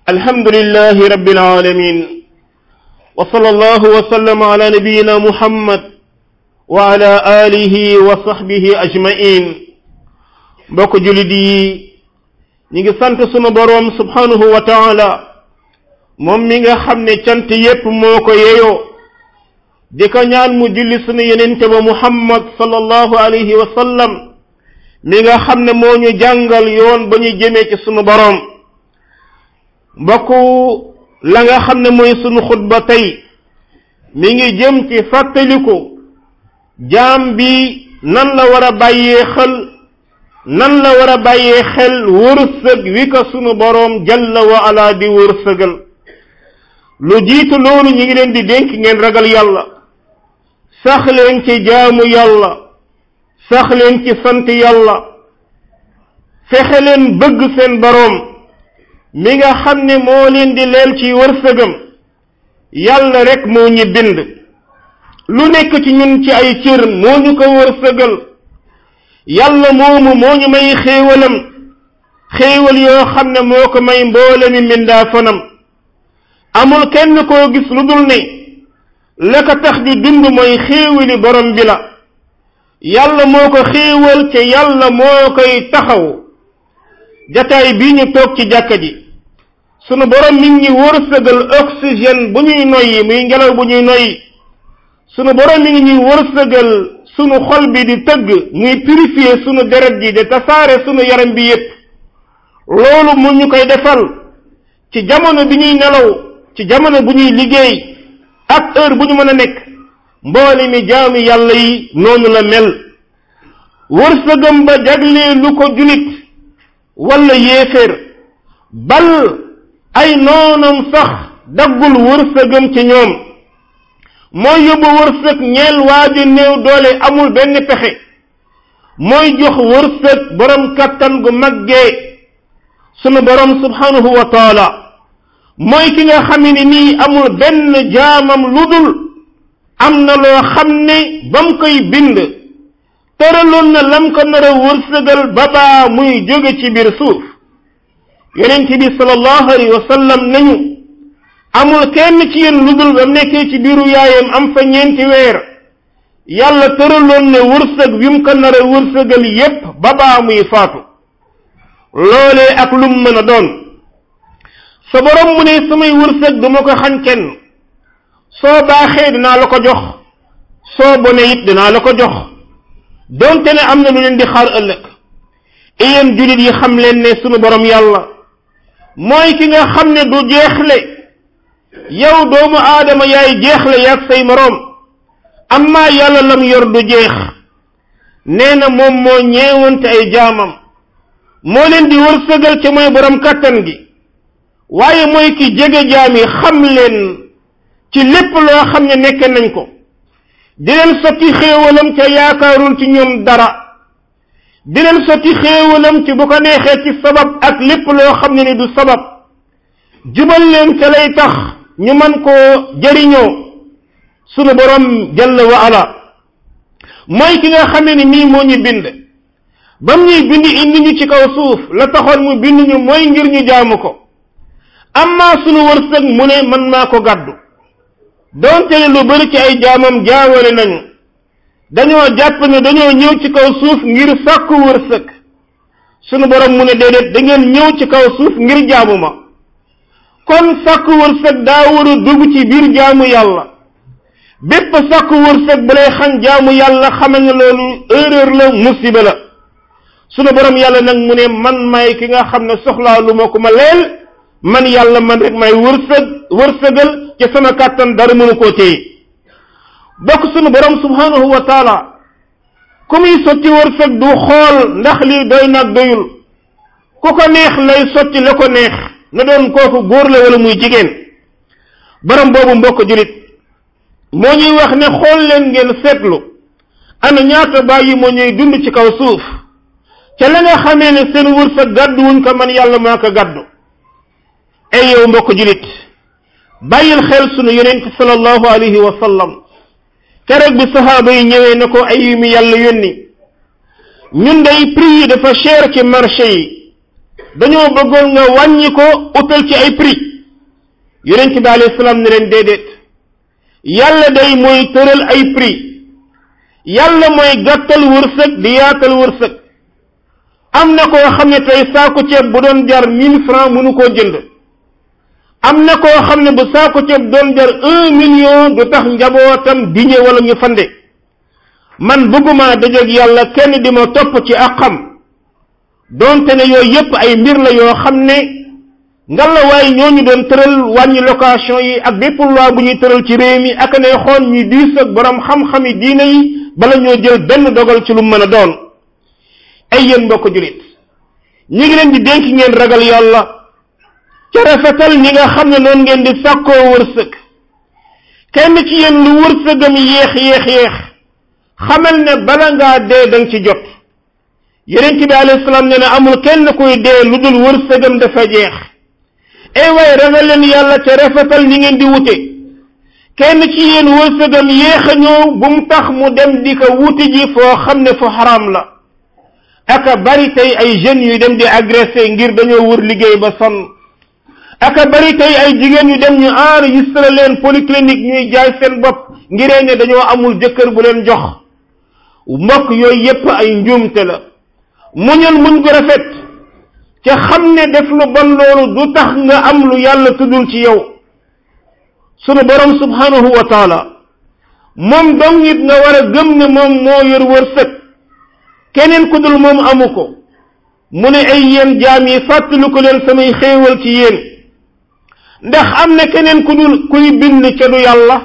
الحمد لله رب العالمين وصلى الله وسلم على نبينا محمد وعلى آله وصحبه أجمعين mbokk julit yi ñi ngi sant sunu boroom subhanahu wa taala moom mi nga xam ne cant yépp moo ko yeyoo di ko ñaan mu julli sunu yenente ba muhammad sallallahu alayhi wa sallam mi nga xam ne moo ñu jàngal yoon ba ñu jëmee ci sunu boroom mbokk la nga xam ne mooy sunu xutba tey mi ngi jëm ci fàttaliku jaam bi nan la war a bàyyee xel nan la war a bàyyee xel wërsëg wi ko sunu boroom jalla wa ala di wërsëgal lu jiitu loolu ñi ngi leen di dénk ngeen ragal yàlla sax leen ci jaamu yàlla sax leen ci sant yàlla fexe leen bëgg seen boroom mi nga xam ne moo leen di leel ci wërsëgam yàlla rek moo ñu bind lu nekk ci ñun ci ay cër moo ñu ko wërsëgal yàlla moomu moo ñu may xéewalam xéewal yoo xam ne moo ko may mboole mi mbindaa fanam amul kenn koo gis lu dul ne la ko tax di dund mooy xéewali borom bi la yàlla moo ko xéewal te yàlla moo koy taxaw jataay bii ñu toog ci jàkka ji sunu borom mi ngi wërsëgal oxygène bu ñuy noyyi muy ngelaw bu ñuy noyyi sunu borom mi ngi ñuy wërsëgal sunu xol bi di tëgg muy purifier sunu deret ji de tasaare sunu yaram bi yépp loolu mu ñu koy defal ci jamono bi ñuy nelaw ci jamono bu ñuy liggéey ak heure bu ñu mën a nekk mboole mi jaami yàlla yi noonu la mel wërsëgam ba jaglee lu ko julit wala yéeféer bal ay noonam sax daggul wërsëgam ci ñoom mooy yóbbu wërsëg ñeel waa ji néew doole amul benn pexe mooy jox wërsëg borom kattan gu maggee sunu borom subhanahu wa taala mooy ki nga xam ne nii amul benn jaamam lu dul am na loo xam ne ba mu koy bind tëraloon na lam ko nar a wërsëgal ba baa muy jóge ci biir suuf yonent bi sallallahu alayhi wa sallam nañu amul kenn ci yéen lu dul ba mu nekkee ci biiru yaayam am fa ñeenti weer yàlla tëraloon ne wërsëg wi mu ko nar a wërsëgal yépp ba baa muy faatu loolee ak lum mën a doon sa borom mu ne samay wërsëg duma ko xañ kenn soo baaxee dinaa la ko jox soo bone it dinaa la ko jox donte ne am na lu leen di xaar ëllëg yéen jullit yi xam leen ne sunu borom yàlla mooy ki nga xam ne du jeexle yow doomu aadama yaay jeexle yaag say moroom amma yàlla lam yor du jeex nee na moom moo ñeewante ay jaamam moo leen di wërsëgal ca mooy borom kàttan gi waaye mooy ki jege jaam yi xam leen ci lépp loo xam ne nekk nañ ko di leen sotti xéewalam ca yaakaarul ci ñoom dara di leen sotti xéewalam ci bu ko neexee ci sabab ak lépp loo xam ne ni du sabab jubal leen ca lay tax ñu man koo jëriñoo sunu borom jalla wa ala mooy ki nga xam ne ni nii moo ñu bind bam ñuy bind indi ñu ci kaw suuf la taxoon mu bind ñu mooy ngir ñu jaamu ko amma sunu wërsëg mu ne man maa ko gàddu donte ne lu bari ci ay jaamam jaawale nañu dañoo jàpp ne dañoo ñëw ci kaw suuf ngir sàkku wërsëg sunu borom mu ne déedéet da ngeen ñëw ci kaw suuf ngir jaamu ma kon sàkku wërsëg daa war a dugg ci biir jaamu yàlla bépp sàkku wërsëg bu lay xañ jaamu yàlla xame nga loolu erreur la musiba la sunu borom yàlla nag mu ne man may ki nga xam ne soxlaa lu ma ko ma leel man yàlla man rek may wërsëg wërsëgal ci sama kàttan dara mënu koo téye bokk sunu borom subhanahu wa taala ku muy sotti wërsëg du xool ndax lii doy nag doyul ku ko neex lay sotti la ko neex na doon kooku góor la wala muy jigéen borom boobu mbokk julit moo ñuy wax ne xool leen ngeen seetlu ana ñaata bàyyi moo ñuy dund ci kaw suuf ca la nga xamee ne seen wërsëg gàddu wuñ ko man yàlla maa ko gàddu ay yow mbokk julit bàyyil xel sunu yonent sallallahu alayhi wa sallam keroog bi saxaaba yi ñëwee na ko ay mi yàlla yónni ñun day prix yi dafa cher ci marché yi dañoo bëggoon nga wàññi ko utal ci ay prix yonent bi alayhi salaam ne leen déedéet yàlla day mooy tëral ay prix yàlla mooy gàttal wërsëg di yaatal wërsëg am na koo xam ne tey saako ceeb bu doon jar mille francs mënu koo jënd am na koo xam ne bu saako ceeb doon jar un million du tax njabootam diñe wala ñu fande man bëgguma dajeeg yàlla kenn di ma topp ci ak xam donte ne yooyu yépp ay mbir la yoo xam ne ngalla waaye ñooñu doon tëral wàññi location yi ak bépp loi bu ñuy tëral ci réew mi ak ne xoon ñu diis ak borom xam-xami diine yi bala ñoo jël benn dogal ci lu mën a doon ay yéen mbokk julit ñi ngi leen di dénk ngeen ragal yàlla ca rafetal ñi nga xam ne noonu ngeen di sàkkoo wërsëg kenn ci yéen lu wërsëgam yéex yéex yéex xamal ne bala ngaa dee danga ci jot yonent bi alayhi salaam nee na amul kenn kuy dee lu dul wërsëgam dafa jeex ay waaye ragal leen yàlla ca rafetal ñi ngeen di wute kenn ci yéen wërsëgam yéex a ñëw bu mu tax mu dem di ko wuti ji foo xam ne fu xaraam la aka bari tey ay jeunes yu dem di agressé ngir dañoo wër liggéey ba sonn aka bari tey ay jigéen yu dem ñu enregistré leen polyclinique ñuy jaay seen bopp ngiree ne dañoo amul jëkkër bu leen jox mbokk yooyu yépp ay njuumte la muñal muñ gu rafet ca xam ne def lu bon loolu du tax nga am lu yàlla tuddul ci yow sunu borom subhanahu wa taala moom dong nit nga war a gëm ne moom moo yor wërsëg keneen ku dul moom amu ko mu ne ay yéen jaam yi fàttali ko leen samay xéewal ci yéen ndax am na keneen ku dul kuy bind ca du yàlla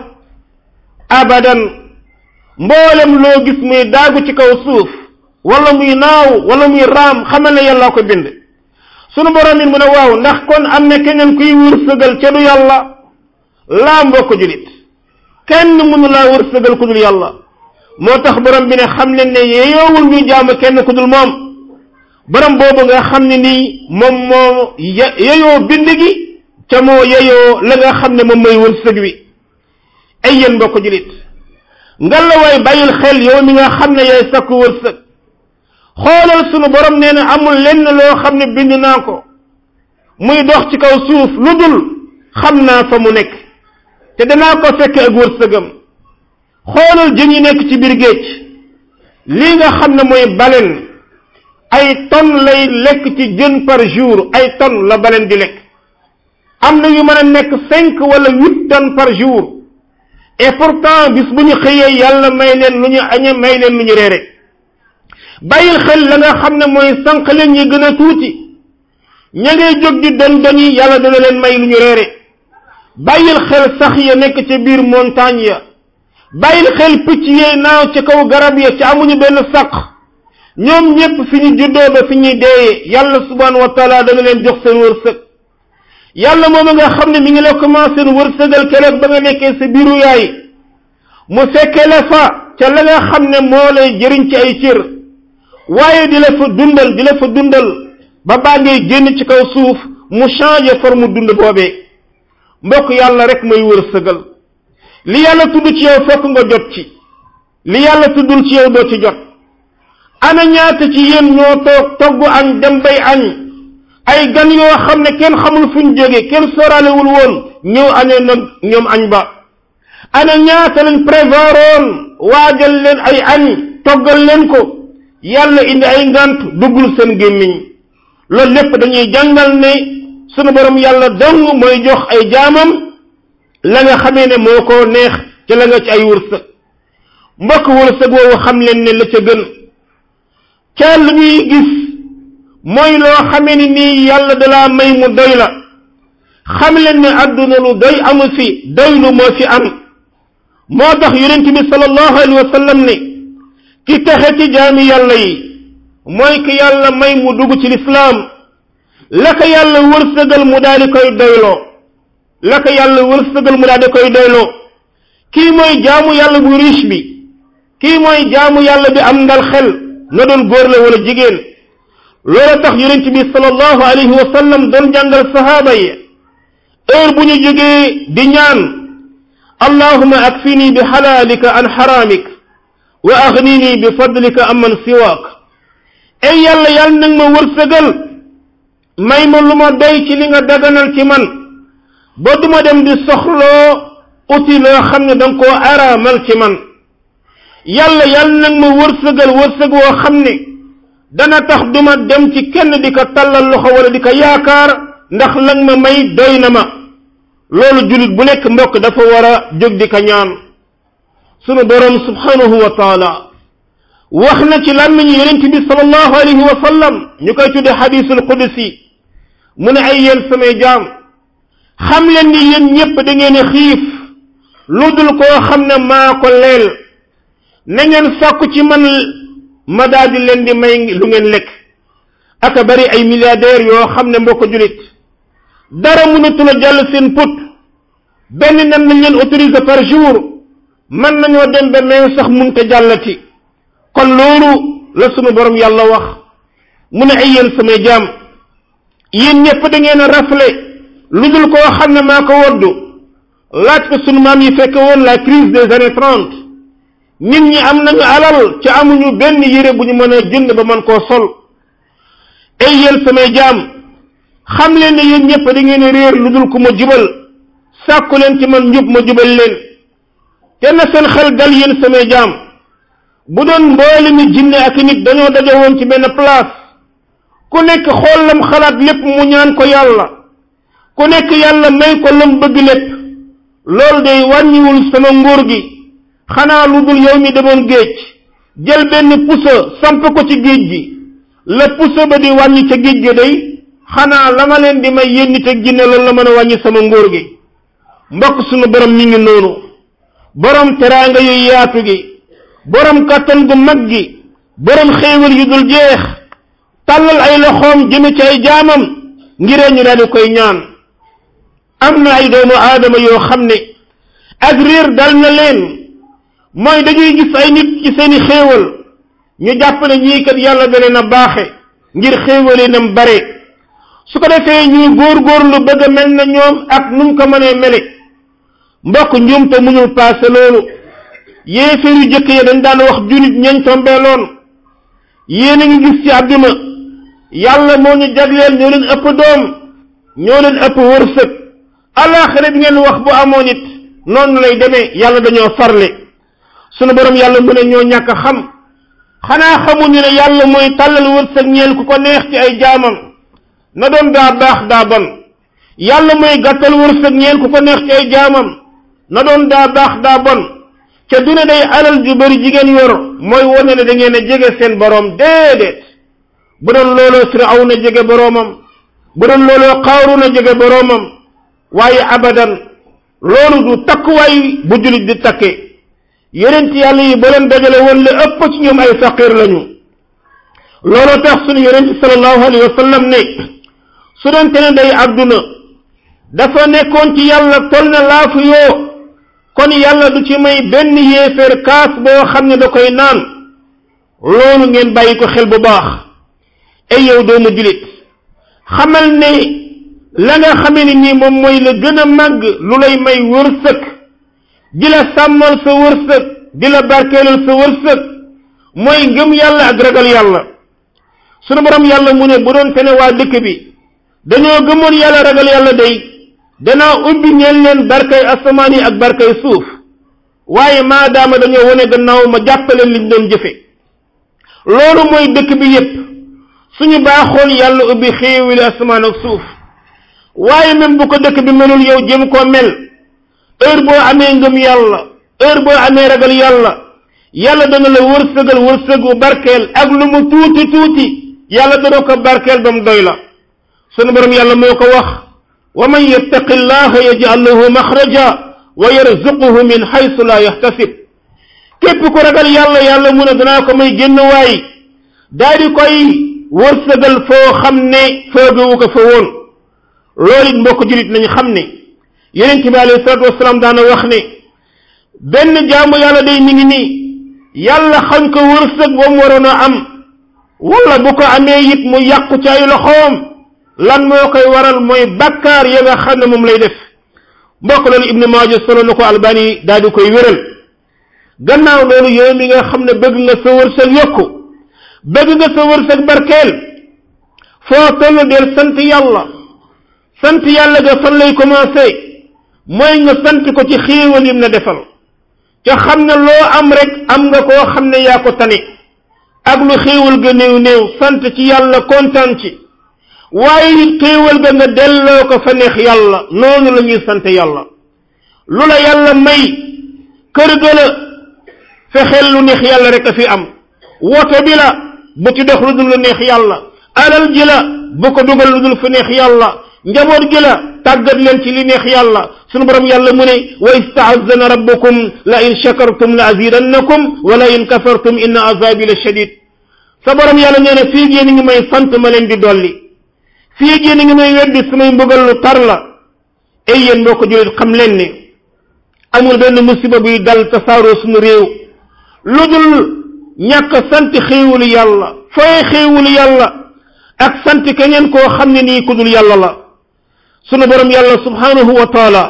abadan mboolem loo gis muy daagu ci kaw suuf wala muy naaw wala muy raam xamal ne yàlla ko bind sunu borom it mu ne waaw ndax kon am na keneen kuy wërsëgal ca du yàlla laa mbokk julit kenn mënu laa wërsëgal ku dul yàlla moo tax borom bi ne xam leen ne yeyoowul ñu jaamu kenn ku dul moom borom boobu nga xam ne nii moom moo yeyoo bind gi ca moo yeyoo la nga xam ne moom mooy wërsëg wi ay yéen mbokk julit ngalla waay bàyyil xel yow mi nga xam ne yaay sakku wërsëg xoolal sunu borom nee na amul lenn loo xam ne bind naa ko muy dox ci kaw suuf lu dul xam naa fa mu nekk te danaa ko fekk ak wërsëgam xoolal jën yi nekk ci biir géej lii nga xam ne mooy baleine ay tonnes lay lekk ci jën par jour ay tonnes la baleine di lekk am na yu mën a nekk cinq wala huit tonnes par jour et pourtant bis bu ñu xëyee yàlla may leen lu ñu añe may leen lu ñu reere bàyyil xel la nga xam ne mooy sànq leen ñi gën a tuuti ña ngay jóg di don doni yàlla dana leen may lu ñu reere bàyyil xel sax ya nekk ca biir montagne ya bàyyil xel picc yee naaw ca kaw garab ya ca amuñu benn sàq ñoom ñépp fi ñu juddoo ba fi ñuy deeyee yàlla subhanahu wa taala dana leen jox seen wërsëg yàlla moom nga xam ne mi ngi la commencé wërsëgal keroog ba nga nekkee sa biiru yaay mu fekke la fa ca la nga xam ne moo lay jëriñ ci ay cër waaye di la fa dundal di la fa dundal ba baa ngay génn ci kaw suuf mu changé forme dund boobee mbokk yàlla rek mooy wërsëgal li yàlla tudd ci yow fokk nga jot ci li yàlla tuddul ci yow doo ci jot ana ñaata ci yéen ñoo toog togg añ dem bay añ ay gan yoo xam ne kenn xamul fu ñu jóge kenn sooraalewul woon ñëw añee nag ñoom añ ba ana ñaata lañ prévoiroon waajal leen ay añ toggal leen ko yàlla indi ay ngant duggul seen gémmiñ loolu lépp dañuy jàngal ne sunu borom yàlla dong mooy jox ay jaamam la nga xamee ne moo ko neex ca la nga ci ay wërsëg mbokk wërsëg woowu xam leen ne la ca gën ca lu ñuy gis mooy loo xamee ni nii yàlla dalaa may mu doy la xam leen ne àdduna lu doy amu fi doylu moo fi am moo tax yonent bi sallallahu alayhi wa sallam ne ki texe ci jaami yàlla yi mooy ki yàlla may mu dugg ci lislaam la ko yàlla wërsëgal mu daal di koy doyloo la ko yàlla wërsëgal mu daal di koy doyloo kii mooy jaamu yàlla bu riche bi kii mooy jaamu yàlla bi am ndal xel na doon góor la wala jigéen loolu tax yonent bi sallallahu alayhi wa sallam doon jàngal sahaaba yi heure bu ñu jógee di ñaan allahuma akfini bi xalaalika an xaraamik wa aghnini bi fadlika amman siwaak ay yàlla yàlla nag ma wërsëgal may ma lu ma doy ci li nga daganal ci man ba duma dem di soxloo uti loo xam ne danga koo araamal ci man yàlla yàlla nag ma wërsëgal wërsëg woo xam ne dana tax duma dem ci kenn di ko tallal loxo wala di ko yaakaar ndax lang ma may doy na ma loolu jullit bu nekk mbokk dafa war a jóg di ko ñaan sunu boroom subhanahu wa taala wax na ci làmmiñu yonent bi sallallahu alayhi wa sallam ñu koy tudde xadisul qudsi mu ne ay yéen samay jaam xam leen ni yéen ñépp da ngeen a xiif lu dul koo xam ne maa ko leel na ngeen sàkku ci man ma daal di leen di may lu ngeen lekk aka bari ay milliardaires yoo xam ne mbokk julit dara mënatul a jàll seen put benn nen nañ leen autorisé par jour mën nañoo dem ba meew sax munte jàllati kon loolu la sunu borom yàlla wax mu ne ay yéen samay jaam yéen ñëpp da ngeen a rafle lu dul koo xam ne maa ko woddu laaj ko sunu maam yi fekk woon la crise des années trente nit ñi am nañu alal ci amuñu benn yére bu ñu mën a jënd ba mën koo sol ay yéen samay jaam xam leen ne yéen ñëpp da ngeen a réer lu dul ku ma jubal sàkku leen ci man njub ma jubal leen te na seen xel dal yéen samay jaam bu doon mboole mi jinne ak nit dañoo daje woon ci benn place ku nekk xool lam xalaat lépp mu ñaan ko yàlla ku nekk yàlla may ko lam bëgg lépp loolu day wàññiwul sama nguur gi xanaa lu dul yow mi demoon géej jël benn pusa samp ko ci géej gi la pusa ba di wàññi ca géej gi day xanaa la ma leen di may yéen nit ak jinne loolu la mën a wàññi sama nguur gi mbokk sunu borom mi ngi noonu borom teraanga yu yaatu gi borom kàttan gu mag gi borom xéewal yu dul jeex tàllal ay loxoom jëme ci ay jaamam ngiree ñu daal di koy ñaan am na ay doomu aadama yoo xam ne ak réer dal na leen mooy dañuy gis ay nit ci seeni xéewal ñu jàpp ne ñii kat yàlla da leen a baaxe ngir xéewale nam bare su ko defee ñuy góorgóorlu bëgg a mel na ñoom ak nu mu ko mënee mele mbokk njuum te mënul paase loolu yéeféer yu jëkk ya dañ daan wax junit ñañ tombeeloon yéen a ngi gis ci àdduna yàlla moo ñu jagleel ñoo leen ëpp doom ñoo leen ëpp wërsëg alaxira bi ngeen wax bu amoon it noonu lay demee yàlla dañoo farle sunu borom yàlla mu ne ñoo ñàkk xam xanaa xamuñu ne yàlla mooy tàllal wërsëg ñeel ku ko neex ci ay jaamam na doon daa baax daa bon yàlla mooy gàttal wërsëg ñeel ku ko neex ci ay jaamam na doon daa baax daa bon ca duna day alal ju bari jigéen yor mooy wane ne da ngeen a jege seen boroom déedéet bu doon looloo Firawna jege boroomam bu doon looloo Qaaruna jege boroomam waaye abadan loolu du takkuwaay bu jullit di takke yonent yàlla yi ba leen dajale woon la ëpp ci ñoom ay faqir lañu looloo tax sunu yonent sallallahu alayhi wa sallam ne su doon te ne day àdduna dafa nekkoon ci yàlla tol na laafu yoo kon yàlla du ci may benn yéeféer kaas boo xam ne da koy naan loolu ngeen bàyyi ko xel bu baax ay yow doomu julit xamal ne la nga xamee ni nii moom mooy la gën a màgg lu lay may wërsëg di la sàmmal sa wërsëg di la barkeelal sa wërsëg mooy ngëm yàlla ak ragal yàlla sunu borom yàlla mu ne bu doon te ne waa dëkk bi dañoo gëmoon yàlla ragal yàlla day danaa ubbi ñeel leen barkay asamaan yi ak barkay suuf waaye maadaama dañoo wane gannaaw ma jàppaleen liñ doon jëfe loolu mooy dëkk bi yépp suñu baaxoon yàlla ubbi xéewili asamaan ak suuf waaye même bu ko dëkk bi melul yow jëm koo mel heure boo amee ngëm yàlla heure boo amee ragal yàlla yàlla dana la wërsëgal wërsëgu barkeel ak lu mu tuuti tuuti yàlla dana ko barkeel ba mu doy la sunu borom yàlla moo ko wax wa man yattaqi llaha yaj'al lahu maxraja wa yarzuquhu min xaysu la yaxtasib képp ku ragal yàlla yàlla mu ne danaa ko may génn waay daa di koy wërsëgal foo xam ne foogewu ko fa woon loolu it mbokk julit nañu xam ne yonent bi alayhi salatu wasalaam daana wax ne benn jaamu yàlla day mi ngi nii yàlla xañ ko wërsëg ba mu waroon a am wala bu ko amee it mu yàqu ci ay loxoom lan moo koy waral mooy bakkaar ya nga xam ne moom lay def mbokk loolu ibnu maaja solo na ko albani daal di koy wéral gannaaw loolu yow mi nga xam ne bëgg nga sa wërsëg yokku bëgg nga sa wërsëg barkeel foo toll del sant yàlla sant yàlla ga fan lay commencé mooy nga sant ko ci xéewal yim na defal ca xam ne loo am rek am nga koo xam ne yaa ko tane ak lu xéewal ga néew néew sant ci yàlla kontaan ci waaye it xéewal ga nga delloo ko fa neex yàlla noonu la ñuy sant yàlla lu la yàlla may kër ga la fexeel lu neex yàlla rek a fi am woto bi la bu ci dox lu dul lu neex yàlla alal ji la bu ko dugal lu dul fu neex yàlla njaboot gi la tàggat leen ci li neex yàlla sunu borom yàlla mu ne wa istaazana rabbukum la in shakartum la azidannakum wa la in kafartum inna azabi la shadid sa borom yàlla nee na fii ngeen ngi may sant ma leen di dolli fii ngeen ngi may weddi samay mbugal lu tar la ay yéen mbokk jullit xam leen ne amul benn musiba buy dal tasaaroo suñu réew lu dul ñàkk sant xéewalu yàlla fooy xéewalu yàlla ak sant keneen koo xam ne nii ku dul yàlla la sunu borom yàlla subhanahu wa taala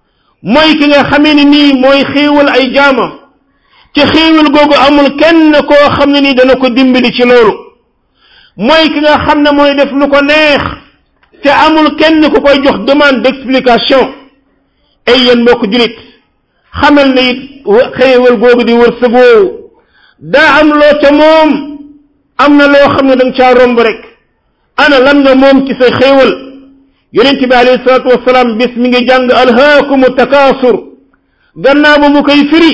mooy ki nga xamee ne nii mooy xéewal ay jaamam ci xéewal googu amul kenn koo xam ne nii dana ko dimbali ci loolu mooy ki nga xam ne mooy def lu ko neex te amul kenn ku koy jox demande d'explication ay yéen mbokk julit xamal ne it xéewal googu di wërsëg woowu daa am loo ca moom am na loo xam ne da nga caa romb rek ana lan nga moom ci sa xéewal yonent bi alayhi salaatu wasalaam bis mi ngi jàng alhaakumu takaasur gannaaw ba mu koy firi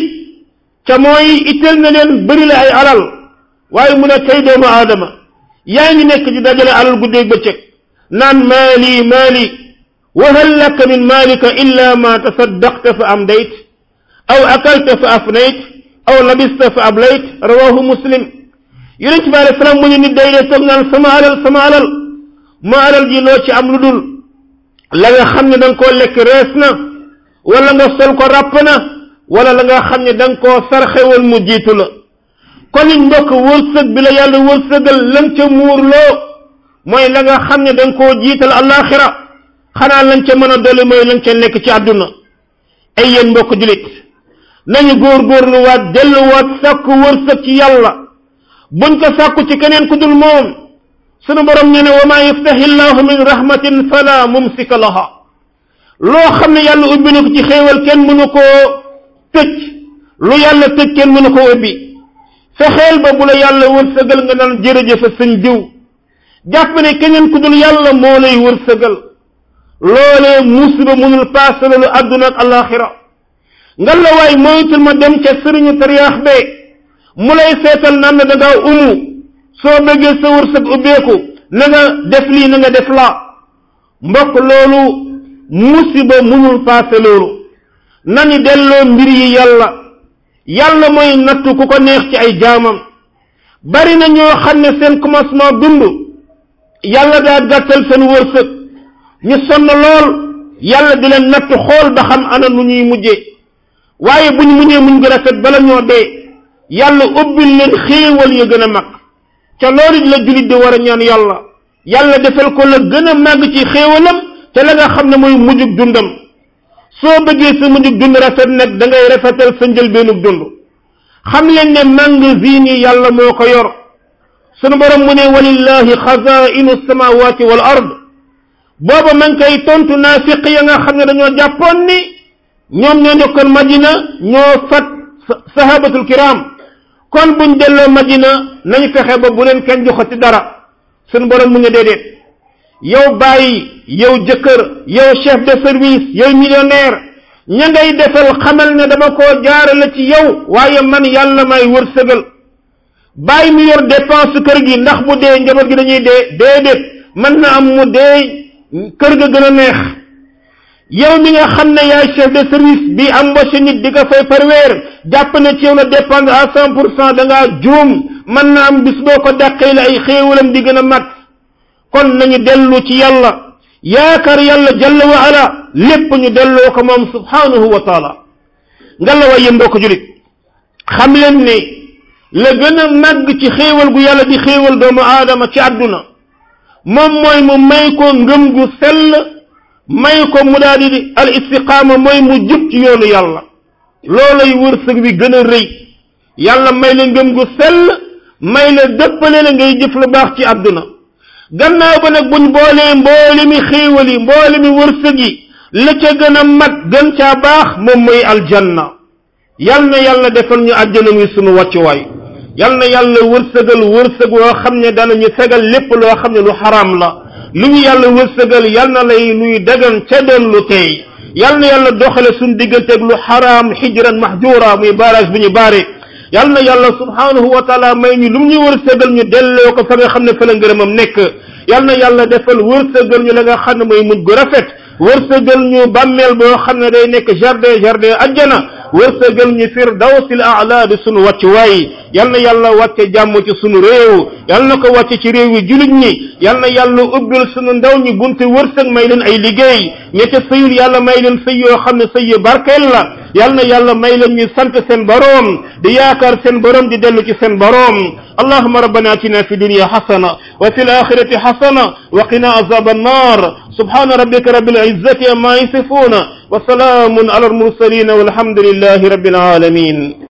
ca mooy itteel na leen bëri la ay alal waaye mu ne kay doomu aadama yaa ngi nekk di dajale alal guddeeg bëccëg naan maali maali wa hal laka min maalika illa ma tasaddaqta fa amdayt aw akalta fa afnayt aw labista fa ablayt rawahu muslim yonent bi alayhi salaam mu ne nit day dee toog naan sama alal sama alal ma alal ji loo ci am lu dul la nga xam ne da nga koo lekk rees na wala nga sol ko ràpp na wala la nga xam ne da nga koo sarxewal mu jiitu la kon it mbokk wërsëg bi la yàlla wërsëgal lan ca muurloo mooy la nga xam ne da nga koo jiital alaxira xanaa lañ ca mën a dolli mooy lañ ca nekk ci àdduna ay yéen mbokk julit nañu góorgóorluwaat delluwaat sàkku wërsëg ci yàlla buñ ko sàkku ci keneen ku dul moom sunu borom ñu ne wa maa yaftahi llahu min rahmatin fala mumsika laha loo xam ne yàlla ubbi na ko ci xéewal kenn mënu koo tëj lu yàlla tëj kenn mënu koo ubbi fexeel ba bu la yàlla wërsëgal nga naan jërëjëf sëñ diw jàpp ne keneen ku dul yàlla moo lay wërsëgal loolee musiba mënul paase loolu àdduna ak alaxira nga la waay moytul ma dem ca sëriñu tariyaax be mu lay seetal naan na da ngaa umu soo bëggee sa wërsëg ubbeeku na nga def lii na nga def laa mbokk loolu musiba mënul paase loolu nani delloo mbir yi yàlla yàlla mooy nattu ku ko neex ci ay jaamam bari na ñoo xam ne seen commencement dund yàlla daa gàttal seen wërsëg ñu sonn lool yàlla di leen nattu xool ba xam ana nu ñuy mujjee waaye buñ muñee muñ gën a rafet bala ñoo dee yàlla ubbil leen xéewal ya gën a mag ca loolu la julit di war a ñaan yàlla yàlla defal ko la gën a màgg ci xéewalam te la nga xam ne mooy mujjug dundam soo bëggee sa mujjug dund rafet nag da ngay rafetal sa njëlbeenug dund xam leen ne magasin yi yàlla moo ko yor sunu borom mu ne walillahi xazainu samawati wal ard booba man koy tontu naafiq ya nga xam ne dañoo jàppoon ni ñoom ñoo nekkoon madina ñoo fat sahabatul kiram kon buñ delloo madina nañ fexe ba bu leen kenn joxati dara sunu borom mu ne déedéet yow bàyyi yow jëkkër yow chef de service yow millionnaire ña ngay defal xamal ne dama koo jaarale ci yow waaye man yàlla may wërsëgal bàyyi mu yor dépense kër gi ndax bu dee njaboot gi dañuy dee déedéet mën na am mu dee kër ga gën a neex yow mi nga xam ne yaay chef de service bi embauché nit di ko fay par weer jàpp ne ci yow la dépendre à cent pour cent da ngaa juum mën na am bis boo ko dàqee la ay xéewalam di gën a mat kon nañu dellu ci yàlla yaakaar yàlla jalla wa ala lépp ñu delloo ko moom subhanahu wa taala nga la way yéen mbokk julit xam leen ne la gën a màgg ci xéewal gu yàlla di xéewal doomu aadama ci àdduna moom mooy mu may ko ngëm gu sell may ko mu daal di al istiqaama mooy mu jub ci yoonu yàlla loolay wërsëg wi gën a rëy yàlla may la ngëm gu sell may la dëppale la ngay jëf lu baax ci àdduna gannaaw ba nag buñ boolee mboole mi xéewal yi mboole mi wërsëg yi la ca gën a mat gën caa baax moom mooy aljanna yal na yàlla defal ñu àjjana muy sunu wàccuwaay yal na yàlla wërsëgal wërsëg woo xam ne danañu fegal lépp loo xam ne lu xaraam la lu ñu yàlla wërsëgal yal na lay luy dagan ca doon lu tey yal na yàlla doxale suñu digganteeg lu xaraam xijran mahjura muy barage bu ñu baare yal na yàlla subhanahu wa taala may ñu lu mu ñu wërsëgal ñu delloo ko fa nga xam ne fa la ngërëmam nekk yal na yàlla defal wërsëgal ñu la nga xam ne mooy mujj gu rafet wërsëgal ñu bàmmeel boo xam ne day nekk jardin jardin ajjana wërsëgal ñu firdawsil a'la di sunu wàccuwaay yal na yàlla wàcce jàmm ci sunu réew yal na ko wàcce ci réew yi julit ñi yal na yàlla ubbil sunu ndaw ñi bunte wërsëg may leen ay liggéey ña ca sëyul yàlla may leen sëy yoo xam ne sëy yu barkeel la yal na yàlla may leen ñu sant seen boroom di yaakaar seen boroom di dellu ci seen boroom اللهم ربنا اتنا في الدنيا حسنه وفي الاخره حسنه وقنا عذاب النار سبحان ربك رب العزه عما يصفون وسلام على المرسلين والحمد لله رب العالمين